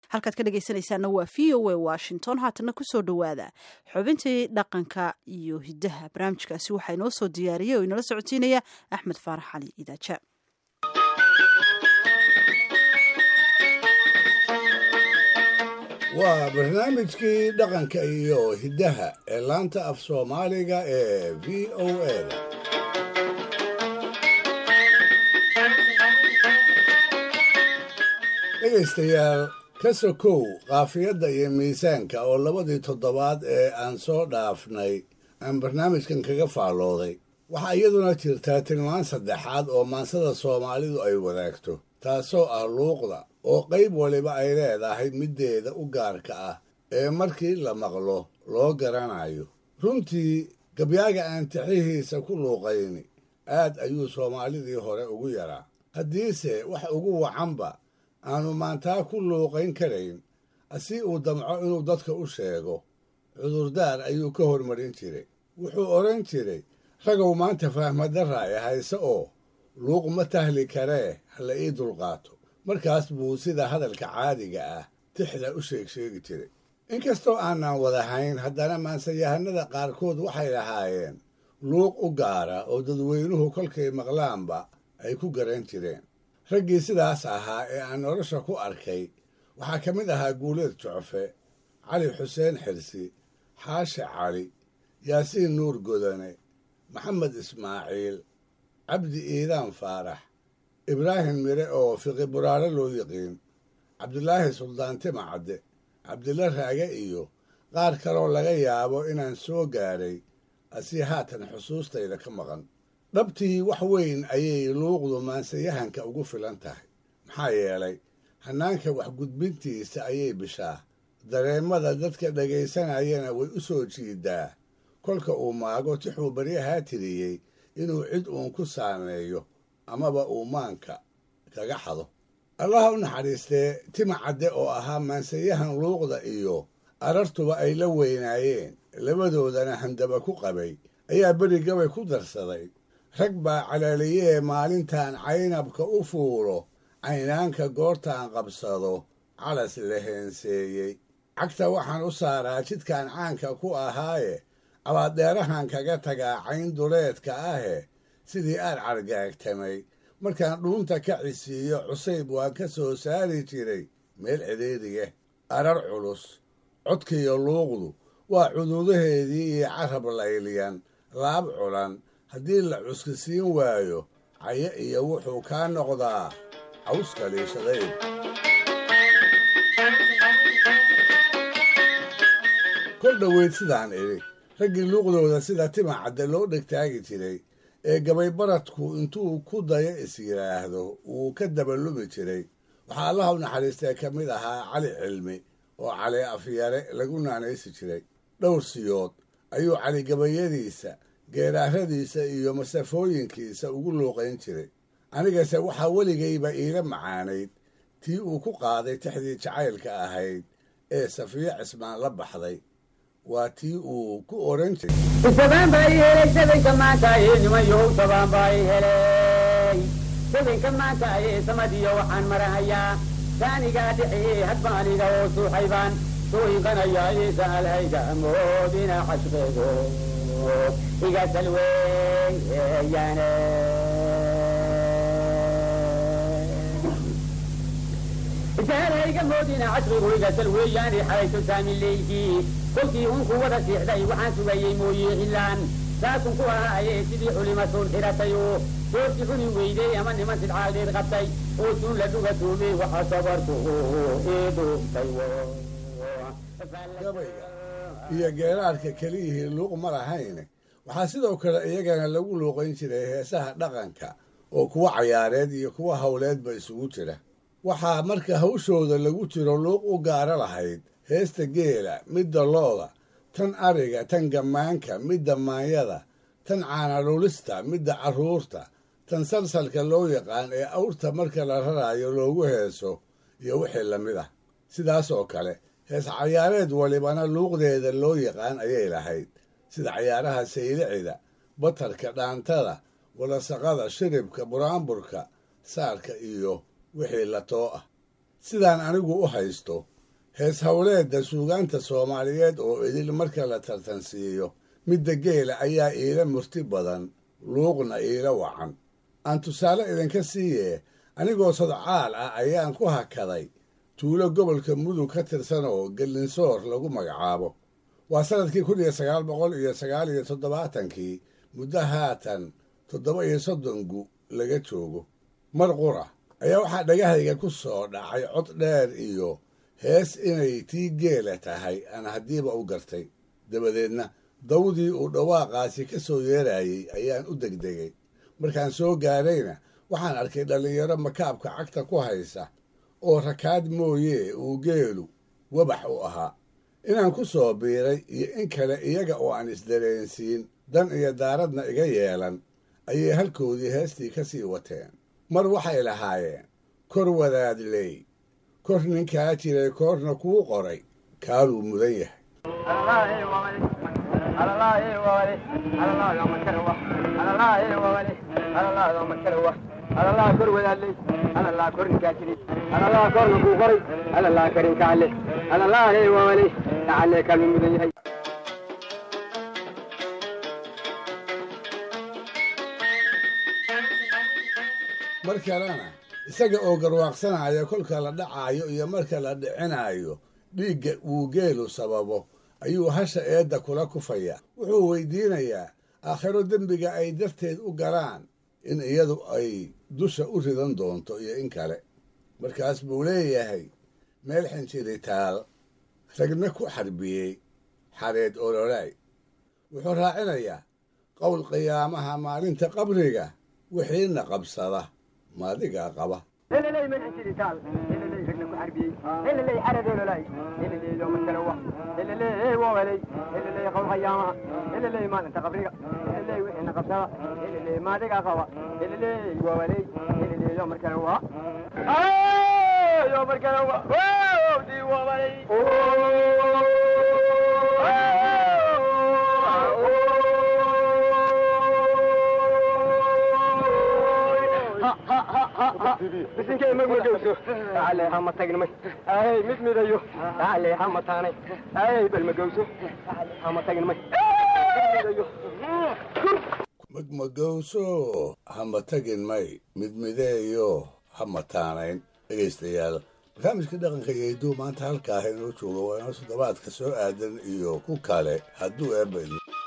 halkaad ka dhegaysanaysaana waa v o a washington haatana kusoo dhowaada xubintii dhaqanka iyo hidaha barnaamijkaasi waxaa inoo soo diyaariyey oo inala socotiinaya axmed faarax cali idaaja waa barnaamijkii dhaqanka iyo hiddaha ee laanta af soomaaliga ee v o eda dhegaystayaal ka sokow qaafiyadda iyo miisaanka oo labadii toddobaad ee aan soo dhaafnay aan barnaamijkan kaga faallooday waxaa iyaduna jirtaa tilmaan saddexaad oo maansada soomaalidu ay wadaagto taasoo ah luuqda oo qayb waliba ay leedahay middeeda u gaarka ah ee markii la maqlo loo garanayo runtii gabyaaga aan tixihiisa ku luuqayni aad ayuu soomaalidii hore ugu yaraa haddiise wax ugu wacanba aanu maantaa ku luuqayn karayn si uu damco inuu dadka u sheego cudurdaar ayuu ka hormarin jiray wuxuu odhan jiray ragow maanta fahmadarra ay hayse oo luuq ma tahli karee hala ii dulqaato markaas buu sida hadalka caadiga ah tixda u sheeg sheegi jiray inkastoo aanan wadahayn haddana maansayahanada qaarkood waxay lahaayeen luuq u gaara oo dadweynuhu kolkay maqlaanba ay ku garan jireen raggii sidaas ahaa ee aan nolosha ku arkay waxaa ka mid ahaa guuleed jucfe cali xuseen xirsi xaashi cali yaasiin nuur godane maxamed ismaaciil cabdi iidaan faarax ibraahim mire oo fiqi buraare loo yiqiin cabdulaahi suldaantima cadde cabdilla raage iyo qaar kaloo laga yaabo inaan soo gaadhay asii haatan xusuustayda ka maqan dhabtii wax weyn ayay luuqdu maansayahanka ugu filan tahay maxaa yeelay hannaanka waxgudbintiisa ayay bishaa dareemada dadka dhegaysanayana way u soo jiidaa kolka uu maago tixuu baryahaa tiriyey inuu cid uun ku saameeyo amaba uu maanka kaga xado allaha u naxariistee tima cadde oo ahaa maansayahan luuqda iyo arartuba ay la weynaayeen labadoodana handaba ku qabay ayaa beri gabay ku darsaday rag baa calaaliyee maalintan caynabka u fuulo caynaanka goortaan qabsado calas la heenseeyey cagta waxaan u saaraa jidkan caanka ku ahaaye abaadeerahan kaga tagaa cayn duleedka ahe sidii aad cargaagtamay markaan dhuunta ka cisiiyo cusayb waan ka soo saari jiray meel cidhiidhiya arar culus codkiiyo luuqdu waa cuduudaheedii iyo carab layliyan laab culan haddii la cuskisiin waayo cayo iyo wuxuu kaa noqdaa cawska liishadayd kol dhoweyd sidaan idhi raggii luuqdooda sida tima cadde loo dhegtaagi jiray ee gabaybaradku intuu ku dayo is yidhaahdo wuu ka dabalumi jiray waxaa allaha u naxariistee ka mid ahaa cali cilmi oo cali afyare lagu naanaysi jiray dhowr siyood ayuu cali gabayadiisa geeraaradiisa iyo masafooyinkiisa ugu luuqayn jiray anigase waxaa weligayba iila macaanayd tii uu ku qaaday tixdii jacaylka ahayd ee safiyo cismaan la baxday waa tii uu ku odhan jiray sabaan baa i helay sabinka maanta aye nimanyow sabaan baa i helay sabinka maanta aye samadiyo waxaan marahayaa saanigaa dhixi hadbaaniga oo suuxaybaan sooyinkanaya isaalhayga moodina cashqeego iga salweeyaane isaalhayga moodina cashqigu iga salweeyaane xaytu saamileykii kolkii unku wada siixday waxaan sugayey mooye cilaan saasun ku ahaaye sidii culima suun xiratay oo doorti cuni weydey ama niman sidcaaldeed qabtay oo suun la dhuga tuumey waxa sabarku iidhuubtay gabayga iyo geeraarka keliyihii luuq ma lahayne waxaa sidoo kale iyagana lagu luuqayn jiray heesaha dhaqanka oo kuwa cayaareed iyo kuwa howleedba isugu jira waxaa marka hawshooda lagu jiro luuq u gaara lahayd heesta geela midda looda tan ariga tan gammaanka midda maanyada tan caanadhulista midda carruurta tan salsalka loo yaqaan ee awrta marka la raraayo loogu heeso iyo wixii la mid ah sidaas oo kale hees cayaareed walibana luuqdeeda loo yaqaan ayay lahayd sida cayaaraha saylicida batarka dhaantada walasaqada shiribka buraanburka saarka iyo wixii la too ah sidaan anigu u haysto hees howleedda suugaanta soomaaliyeed oo idil marka la tartansiiyo midda geela ayaa iila murti badan luuqna iila wacan aan tusaale idinka siiye anigoo sadcaal ah ayaan ku hakaday tuulo gobolka mudug ka tirsan oo gellinsoor lagu magacaabo waa sannadkii kun iyo sagaal boqol iyo sagaal iyo toddobaatankii muddo haatan toddoba iyo soddongu laga joogo mar qura ayaa waxaa dhagahayga ku soo dhacay cod dheer iyo hees inay tii geela tahay aan haddiiba u gartay dabadeedna dawdii uu dhawaaqaasi ka soo yeerayey ayaan u degdegay markaan soo gaadhayna waxaan arkay dhallinyaro makaabka cagta ku haysa oo rakaad mooyee uu geelu wabax u ahaa inaan ku soo biiray iyo in kale iyaga oo aan isdareensiin dan iyo daaradna iga yeelan ayay halkoodii heestii ka sii wateen mar waxay lahaayeen kor wadaadley kor ninkaa jiray koorna kuu qoray kaaluu mudan yahay alalaa kor wadaadley alalaa kor ninkaa jiray alalaa korna kuu qoray alalaa karinkaale alalaa hey wawale lacalee kaalmu mudan yahay mar kalena isaga oo garwaaqsanaya kolka la dhacaayo iyo marka la dhicinaayo dhiigga uu geelu sababo ayuu hasha eedda kula kufaya wuxuu weydiinayaa aakhiro dembiga ay darteed u galaan in iyadu ay dusha u ridan doonto iyo in kale markaas buu leeyahay meel xinjiritaal ragna ku xarbiyey xareed ololaay wuxuu raacinayaa qowl qiyaamaha maalinta qabriga wixiina qabsada maadigaa qaba heleley madaxjiritaal heleley ragna ku xarbiyey heleley xaradoololay heleley loomakalawa heleley wawaley heleley qowl qayaamaha heleley maalinta qabriga heleley wixiina qabsada heleley maadigaa qaba heleley wawaley heleley loomarkalawa loomarkalawa di wawaley bisinkay magmagowso ale hama tagnimay ay mid midayo ale hama taanay ay bal magowso ale hama tagnimay midayo magmagowso hama tagin may midmideeyo hama taanayn dhegaystayaal barnaamijka dhaqanka iyo hidduu maanta halkaa inoo jooga waa inoo toddobaadka soo aadan iyo ku kale hadduu eebba